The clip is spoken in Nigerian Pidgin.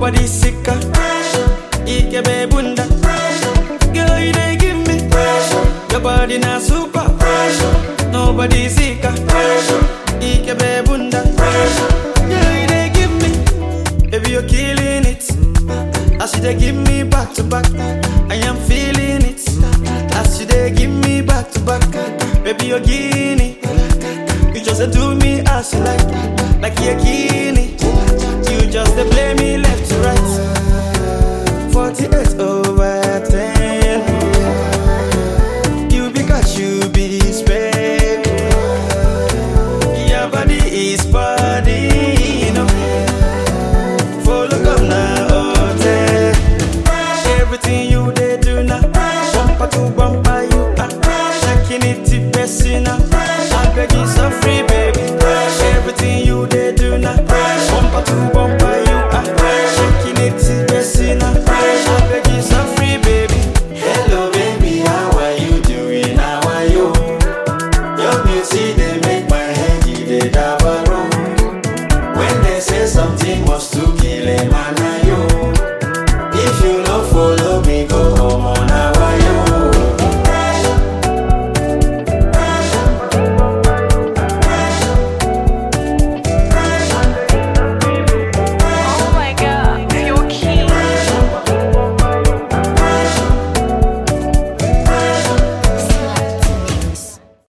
Nobody sicker. Ikebe bunda. Girl, you dey give me. Your body na super. Nobody sicker. Ikebe bunda. Girl, you dey give me. Baby, you're killing it. As you dey give me back to back, I am feeling it. As you dey give me back to back, baby, you're guinea. You just dey do me as you like, like you're guinea. You just dey play me